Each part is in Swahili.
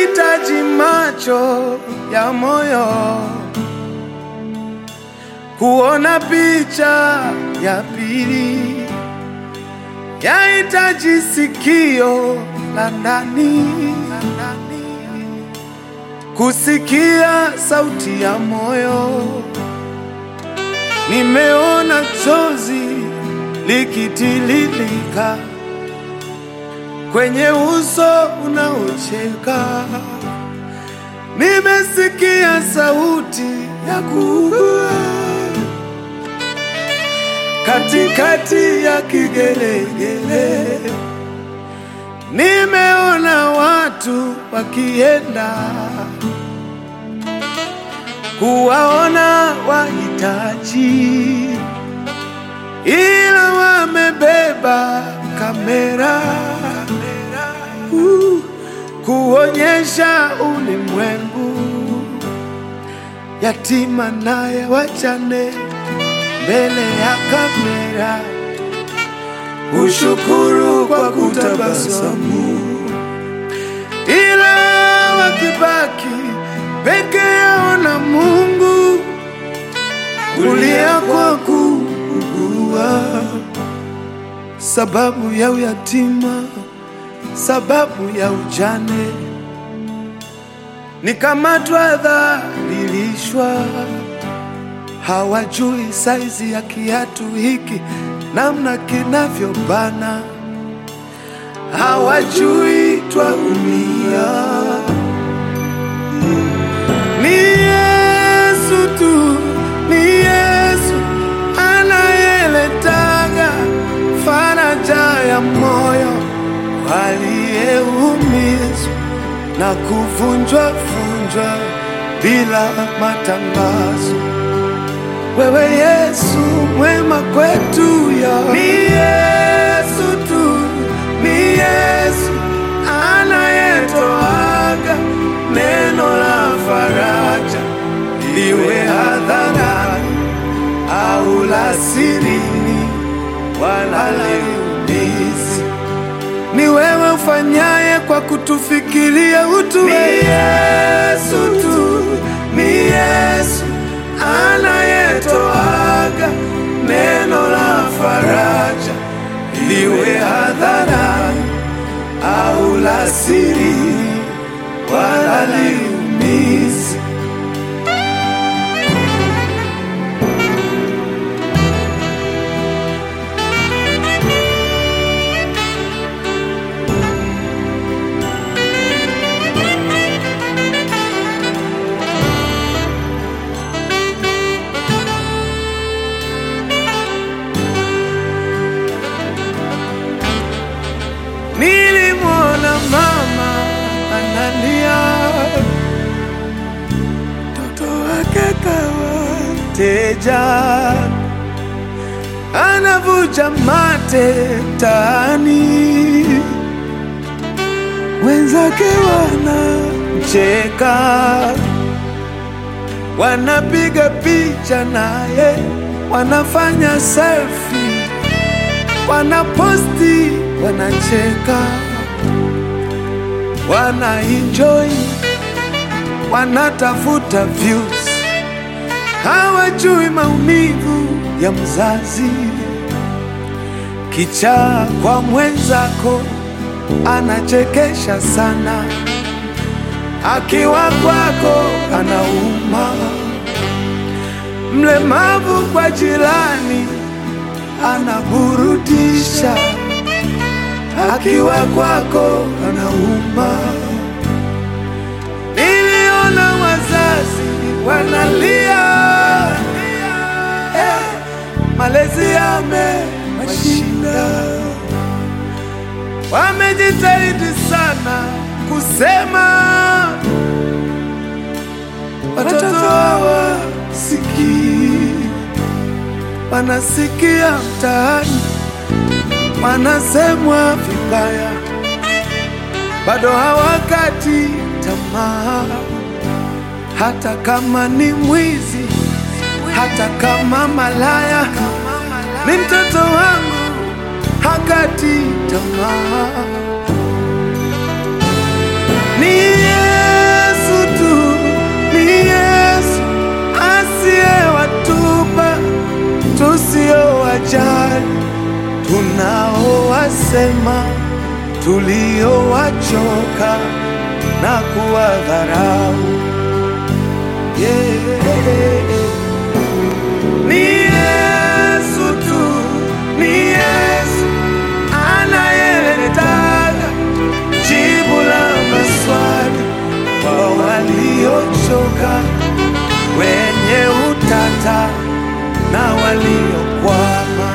yahitaji macho ya moyo kuona picha ya pili, yahitaji sikio la ndani kusikia sauti ya moyo. Nimeona chozi likitililika kwenye uso unaocheka, nimesikia sauti ya kuugua katikati ya kigelegele. Nimeona watu wakienda kuwaona wahitaji, ila wamebeba kamera uh, kuonyesha ulimwengu yatima naye wachane mbele ya kamera, ushukuru kwa kutabasamu, ila wakibaki peke yao na Mungu, kulia kwa kuugua, sababu ya uyatima, sababu ya ujane, nikamatwa, dhalilishwa hawajui saizi ya kiatu hiki namna kinavyobana, hawajui twaumia. Ni Yesu tu, ni Yesu anayeletaga faraja ya moyo waliyeumizwa na kuvunjwa vunjwa bila matangazo. Wewe Yesu mwema kwetu ya ni Yesu tu, ni Yesu anayetoaga neno la faraja, liwe hadharani au la sirini, wala liumizi. Ni wewe ufanyaye kwa kutufikiria utu. Ni Yesu tu, ni Yesu anayetoaga neno la faraja, liwe hadharani au la siri, wala liumizi. Nilimwona mama analia, mtoto wake kawa teja, anavuja mate mtaani, wenzake wanamcheka, wanapiga picha naye, wanafanya selfie wanaposti, wanacheka, wanaenjoy, wanatafuta views, hawajui maumivu ya mzazi. Kichaa kwa mwenzako anachekesha sana, akiwa kwako anauma. Mlemavu kwa jirani anaburudisha, akiwa kwako anauma. Niliona wazazi wanalia, eh, malezi yamewashinda, wamejitahidi sana kusema watoto hawasikii wanasikia mtaani, wanasemwa vibaya, bado hawakati tamaa, hata kama ni mwizi, hata kama malaya, ni mtoto wangu, hakati tamaa. Ni yeye tuliowajali, tunaowasema, tuliowachoka na kuwadharau. Yeah. Ni Yesu tu, ni Yesu anayeletaga jibu la maswali kwa waliochoka, wenye utata na waliokwama.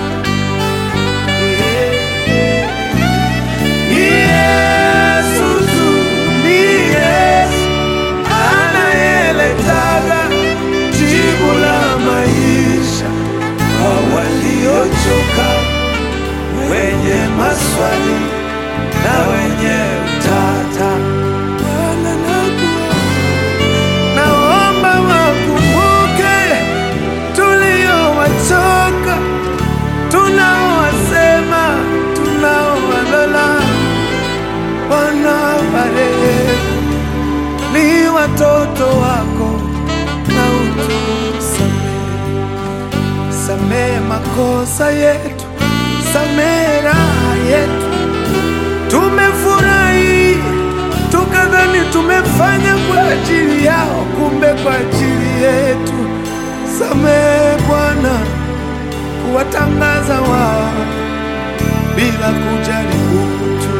Ni Yesu tu, ni Yesu anayeletaga jibu la maisha kwa waliochoka, wenye maswali na wenye utata. Bwana nakuomba, naomba wakumbuke tuliowachoka, tunaowasema, tunaowalola. Bwana warehemu, ni watoto wako na utusamehe, samehe makosa yetu, samehe raha yetu. Tumefurahi tukadhani tumefanya kwa ajili yao, kumbe kwa ajili yetu. Samehe Bwana kuwatangaza wao bila kujali utu.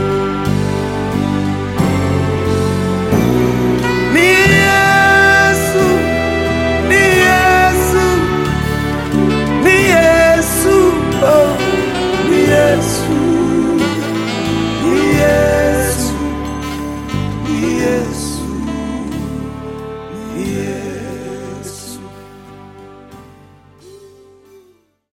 Ni Yesu, ni Yesu, ni Yesu, oh, ni Yesu, ni Yesu, ni Yesu, ni Yesu.